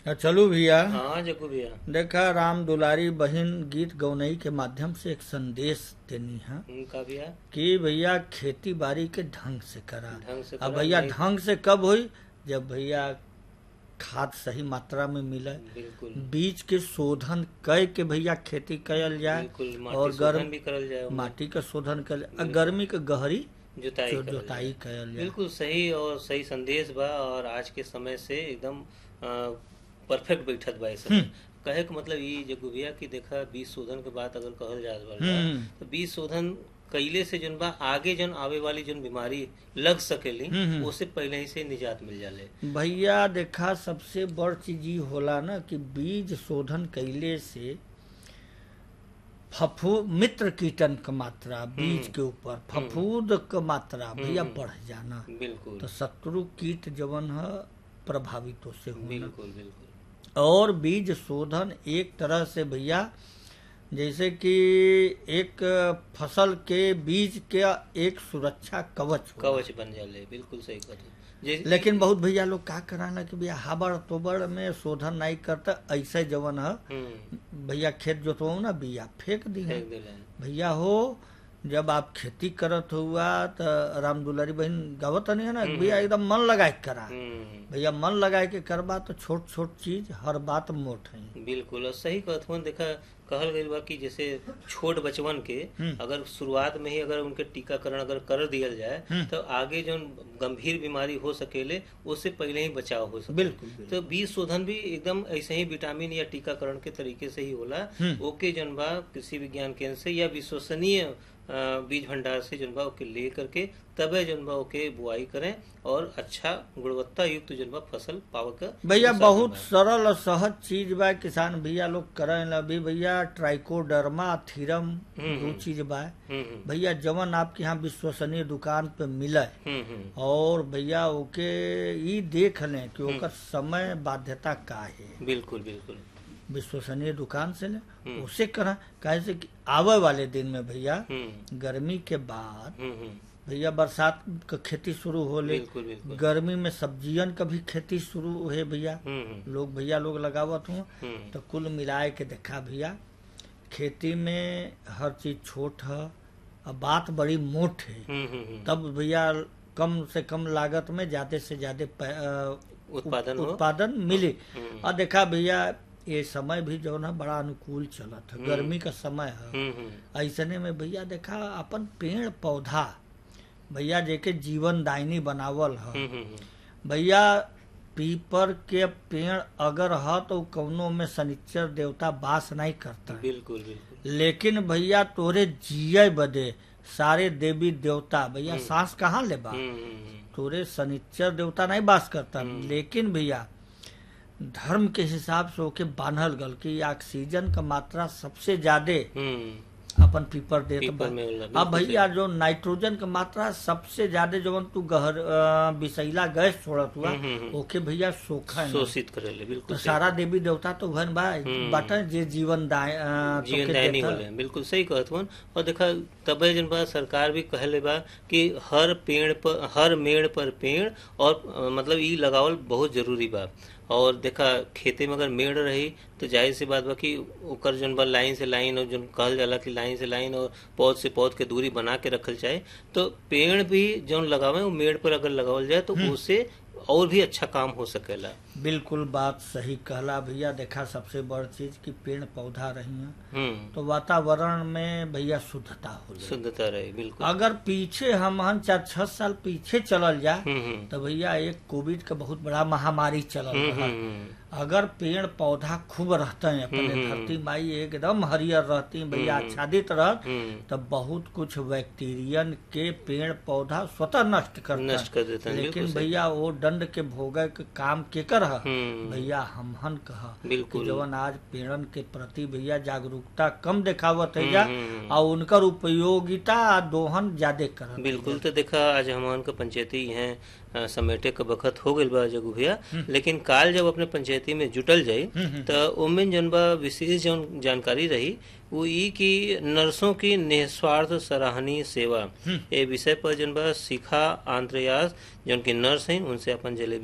चलू भैया हाँ जग्गू भैया देखा राम दुलारी बहन गीत गौनई के माध्यम से एक संदेश देनी है उनका भैया कि भैया खेती बाड़ी के ढंग से करा ढंग से अब करा, भैया नहीं- ढंग से कब हुई जब भैया खाद सही मात्रा में मिले बिल्कुल बीज के शोधन कय के भैया खेती कयल जाए बिल्कुल और माटी गर्म शोधन भी करल जाए माटी का शोधन कयल आ गर्मी के गहरी जुताई जो करल जोताई जाए। कयल जाए बिल्कुल सही और सही संदेश बा और आज के समय से एकदम परफेक्ट बैठत बा इस समय कहे के मतलब ई जग्गू भैया कि देखा बीज शोधन के बात अगर कहल जात बा हम्म। तो बीज शोधन कइले से जन बा आगे जन आवे वाली जन बीमारी लग सकेली हम्म। उससे पहले ही से निजात मिल जाले भैया देखा सबसे बड़ चीज ई होला ना कि बीज शोधन कैले से फफू मित्र कीटन क मात्रा बीज के ऊपर फफूद क मात्रा भैया बढ़ जाना बिल्कुल तो शत्रु कीट जवन है प्रभावित से होना बिल्कुल बिल्कुल और बीज शोधन एक तरह से भैया जैसे कि एक फसल के बीज के एक सुरक्षा कवच होला। कवच बन जाले बिल्कुल सही कहते जैसे लेकिन बहुत भैया लोग का कराना कि भैया हाबड़ तोबड़ में शोधन नहीं करता ऐसे जवन है हम्म, भैया खेत जोतवाऊ ना बिया फेंक दी है फेंक देले भैया हो जब आप खेती करत हुआ तो राम दुलारी बहन गावत नहीं है ना भैया एकदम मन लगाए के करा हम्म, भैया मन लगाए के करबा तो छोट छोट चीज हर बात मोट है बिल्कुल और सही कहत देखा कहल गई बा कि जैसे छोट बचवन के हम्म। अगर शुरुआत में ही अगर उनके टीकाकरण अगर कर दिया जाए हम्म। तो आगे जो गंभीर बीमारी हो सकेले उससे पहले ही बचाव हो सके बिल्कुल बिल्कुल। तो बीज शोधन भी एकदम ऐसे ही विटामिन या टीकाकरण के तरीके से ही होला हम्म। ओके जन बा कृषि विज्ञान केंद्र से या विश्वसनीय अ, बीज भंडार से जन बा ओके ले करके तबे जन बा ओके बुआई करें और अच्छा गुणवत्ता युक्त जन बा फसल पावे का भैया साधन बहुत बा। सरल और सहज चीज बा किसान भैया लोग करें अभी भैया ट्राइकोडर्मा थीरम हम्म, दो चीज बा हम्म हम्म, भैया जवन आपके यहाँ विश्वसनीय दुकान पे मिले हम्म हम्म और भैया ओके ई देख लें कि ओकर समय बाध्यता का है बिल्कुल बिल्कुल विश्वसनीय दुकान से लें हम्म। उसे करा काहे से कि आवे वाले दिन में भैया हम्म गर्मी के बाद हम्म हम्म, भैया बरसात का खेती शुरू होले बिल्कुल बिल्कुल गर्मी में सब्जियन का भी खेती शुरू है भैया हम्म हम्म, लोग भैया लोग लगावत हूँ हम्म तो कुल मिलाए के देखा भैया खेती में हर चीज छोट है अब बात बड़ी मोट है हम्म हम्म, हम्म, तब भैया कम से कम लागत में ज्यादा से ज्यादा पै- अ, उत्पादन हो उत्पादन मिले हम्म, और देखा भैया ये समय भी जो है बड़ा अनुकूल चलत है गर्मी का समय है हम्म हम्म, ऐसने में भैया देखा अपन पेड़ पौधा भैया जेके जीवन दायनी बनावल है हम्म हम्म, हम्म, भैया पीपर के पेड़ अगर ह तो कौनो में शनिचर देवता वास नहीं करता है। बिल्कुल बिल्कुल लेकिन भैया तोरे जिये बदे सारे देवी देवता भैया सांस कहाँ ले बा हम्म हम्म, हम्म, तोरे शनिचर देवता नहीं वास करता लेकिन भैया धर्म के हिसाब से ओके बांधल गल कि ऑक्सीजन का मात्रा सबसे ज्यादा हम्म, अपन पीपर देत बा पीपर में होला, अब बिल्कुल भैया जो नाइट्रोजन का मात्रा सबसे ज्यादा जवन तू गहर अ, विषैला गैस छोड़त हुआ हम्म, हम्म, हम्म। ओके भैया सोखा है शोषित करेले तो बिल्कुल सही। सारा देवी देवता तो भन बा हम्म। बाटा जे जीवन दाय अ, जीवन तोके दायनी देता। होले बिल्कुल सही कहत हूँ और देखा तबे जन बा सरकार भी कहले बा कि हर पेड़ पर हर मेड़ पर पेड़ और अ, मतलब ई लगावल बहुत जरूरी बा और देखा खेते में अगर मेड़ रही तो जाहिर सी बात बा कि ओकर जन बा लाइन से लाइन और जन कहल जाला कि लाइन से लाइन और पौध से पौध के दूरी बना के रखल जाए तो पेड़ भी जौन लगावे वो मेड़ पर अगर लगावल जाए तो उससे और भी अच्छा काम हो सकेला बिल्कुल बात सही कहला भैया देखा सबसे बड़ चीज कि पेड़ पौधा रही हैं हम्म तो वातावरण में भैया शुद्धता हो शुद्धता रहे बिल्कुल अगर पीछे हम हम चार छह साल पीछे चलल जाए हम्म हम्म तो भैया एक कोविड का बहुत बड़ा महामारी चलल हम्म, रहा हम्म, अगर पेड़ पौधा खूब रहते हैं अपने हम्म, धरती माई एकदम हरियर रहती भैया आच्छादित रहत हम्म तो बहुत कुछ बैक्टीरियन के पेड़ पौधा स्वतः नष्ट करता नष्ट कर देते हैं लेकिन बिल्कुल सही। भैया वो दंड के भोगे के काम केकर है हम्म भैया हमहन कहा कि बिल्कुल जवन आज पेड़न के प्रति भैया जागरूकता कम देखावत है जा हम्म, और उनकर उपयोगिता आ दोहन ज्यादा करत बिल्कुल तो देखा आज हमान का पंचायती हैं अ, समेटे का बखत हो गइल बा जगू भैया लेकिन काल जब अपने पंचायती में जुटल जाई तो ओमें जन बा विशेष जौन जानकारी रही वो ई कि नर्सों की निस्वार्थ सराहनीय सेवा ए विषय पर जन बा शिखा आंत्रयास जौन की नर्स हैं उनसे अपन जलेबी